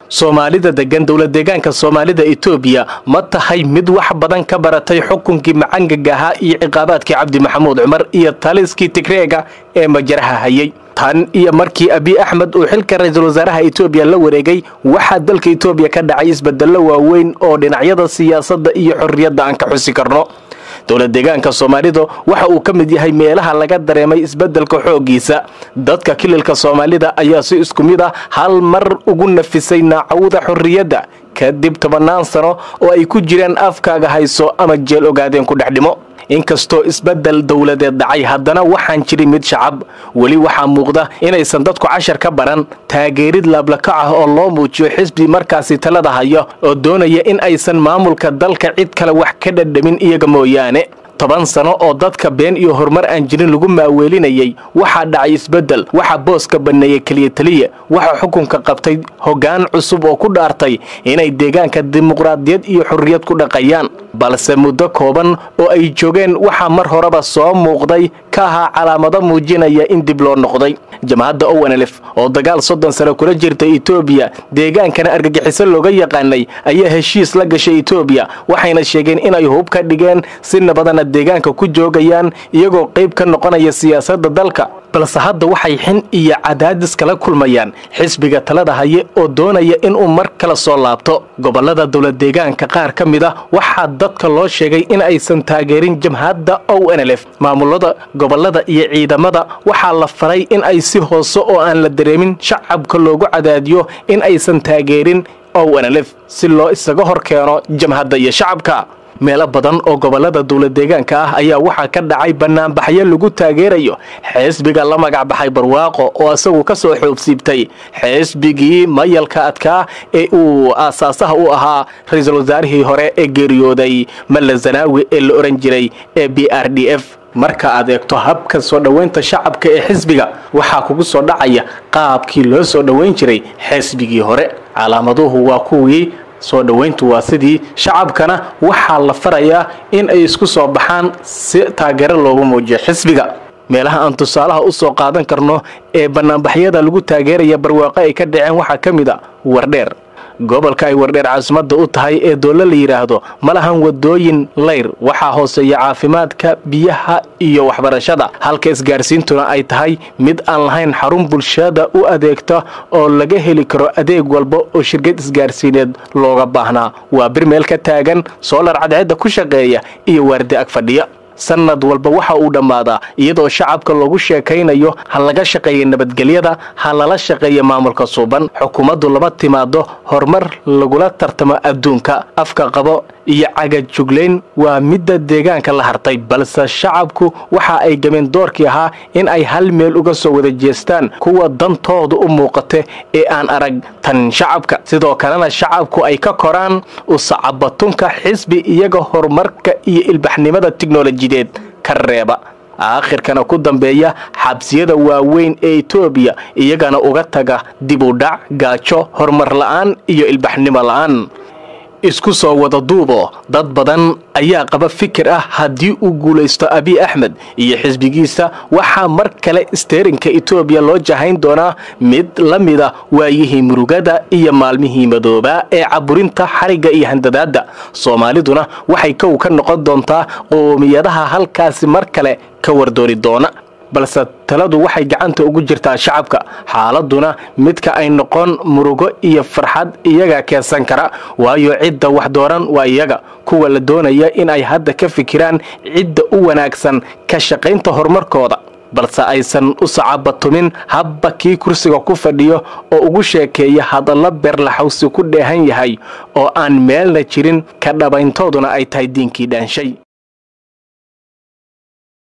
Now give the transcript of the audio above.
soomaalida degan dowlad deegaanka soomaalida etoobiya ma tahay mid wax badan ka baratay xukunkii macangaga ahaa iyo ciqaabaadkii cabdi maxamuud cumar iyo taliskii tigreega ee majaraha hayay tan iyo markii abiy axmed uu xilka ra-iisul wasaaraha etoobiya la wareegay waxaa dalka etoobiya ka dhacay isbedello waaweyn oo dhinacyada siyaasadda iyo xorriyadda aan ka xusi karno dowlad deegaanka soomaalidu waxa uu ka mid yahay meelaha laga dareemay isbeddelka xooggiisa dadka kililka soomaalida ayaa si isku mid ah hal mar ugu nafisay naacawda xorriyadda kadib tobannaan sano oo ay ku jiraan afkaaga hayso ama jeel ogaadeen ku dhex dhimo inkastoo isbeddel dowladeed dhacay haddana waxaan jirin mid shacab weli waxaa muuqda inaysan dadku cashar ka baran taageerid laablakac ah oo loo muujiyo xisbi markaasi talada hayo oo doonaya in aysan maamulka dalka cid kale wax ka dhadhamin iyaga mooyaane toban sano oo dadka been iyo horumar aan jirin lagu maaweelinayay waxaa dhacay isbeddel waxaa booska banneeyey keliya teliya waxaa xukunka qabtay hoggaan cusub oo ku dhaartay inay deegaanka dimuqraadiyad iyo xorriyad ku dhaqayaan balse muddo kooban oo ay joogeen waxaa mar horeba soo muuqday ka ahaa calaamado muujinaya in dib loo noqday jamhadda ownlf oo dagaal soddon sano kula jirta etoobiya deegaankana argagixiso looga yaqaanay ayaa heshiis la gashay etoobiya waxayna sheegeen inay hub ka dhigeen si nabadana deegaanka ku joogayaan iyagoo qayb ka noqonaya siyaasadda dalka balse hadda waxay xin iyo cadaadis kala kulmayaan xisbiga talada haye oo doonaya inuu mar kale soo laabto gobollada dowlad deegaanka qaar ka mid a waxaa dadka loo sheegay in aysan taageerin jamhadda ownlf maamulada gobollada iyo ciidamada waxaa la faray in ay si hoose oo aan la dareemin shacabka loogu cadaadiyo in aysan taageerin ownlf si loo isaga hor keeno jamhadda iyo shacabka meelo badan oo gobollada dowlad deegaanka ah ayaa waxaa ka dhacay bannaanbaxyo lagu taageerayo xisbiga la magacbaxay barwaaqo oo isagu ka soo xoobsiibtay xisbigii mayalka adkaa ee uu aasaasaha u ahaa ra-iisul wasaarihii hore ee geeriyooday malla zanaawi ee la ohan jiray ee b r d f marka aad eegto habka soo dhowaynta shacabka ee xisbiga waxaa kugu soo dhacaya qaabkii loo soo dhowayn jiray xisbigii hore calaamaduhu waa kuwii soo dhowayntu waa sidii shacabkana waxaa la farayaa in ay isku soo baxaan si taageero loogu muujiyo xisbiga meelaha aan tusaalaha u soo qaadan karno ee bannaanbaxyada lagu taageeraya barwaaqo ay ka dhaceen waxaa ka mid a wardheer gobolka ay wardheer caasimadda u tahay ee doole la yidhaahdo ma lahan wadooyin layr waxaa hooseeya caafimaadka biyaha iyo waxbarashada halka isgaarsiintuna ay tahay mid aan lahayn xarun bulshada u adeegta oo laga heli karo adeeg walba oo shirkad isgaarsiineed looga baahnaa waa bir meel ka taagan soolar cadceedda ku shaqeeya iyo waardi ag fadhiya sanad walba waxa uu dhammaadaa iyadoo shacabka loogu sheekaynayo ha laga shaqeeya nabadgelyada ha lala shaqeeya maamulka suuban xukuumaddu lama timaado horumar lagula tartamo adduunka afka qabo iyo cagajuglayn waa midda deegaanka la hartay balse shacabku waxa ay gameen doorkii ahaa in ay hal meel uga soo wada jeestaan kuwa dantooda u muuqata ee aan arag tan shacabka sidoo kalena shacabku ay ka koraan usacabatunka xisbi iyaga horumarka iyo ilbaxnimada tiknolojideed ka reeba aakhirkana ku dambeeya xabsiyada waaweyn ee etoobiya iyagana uga taga dib u dhac gaajo horumar la'aan iyo ilbaxnimo la'aan isku soo wada duubo dad badan ayaa qaba fikir ah haddii uu guulaysto abiy axmed iyo xisbigiisa waxaa mar kale isteerinka etoobiya loo jahayn doonaa mid la mida waayihii murugada iyo maalmihii madoobaa ee caburinta xarigga iyo handadaadda soomaaliduna waxay kow ka noqon doontaa qoomiyadaha halkaasi mar kale ka wardooni doona balse taladu waxay gacanta ugu jirtaa shacabka xaaladuna midka ay noqon murugo iyo farxad iyaga keensan kara waayo cidda wax dooran waa iyaga kuwa la doonaya in ay hadda ka fikiraan cidda u wanaagsan ka shaqaynta horumarkooda balse aysan u sacabatumin habba kii kursiga ku fadhiyo oo ugu sheekeeya hadallo beerlaxawsi ku dheehan yahay oo aan meelna jirin ka dhabayntooduna ay tahay diinkii dhaanshay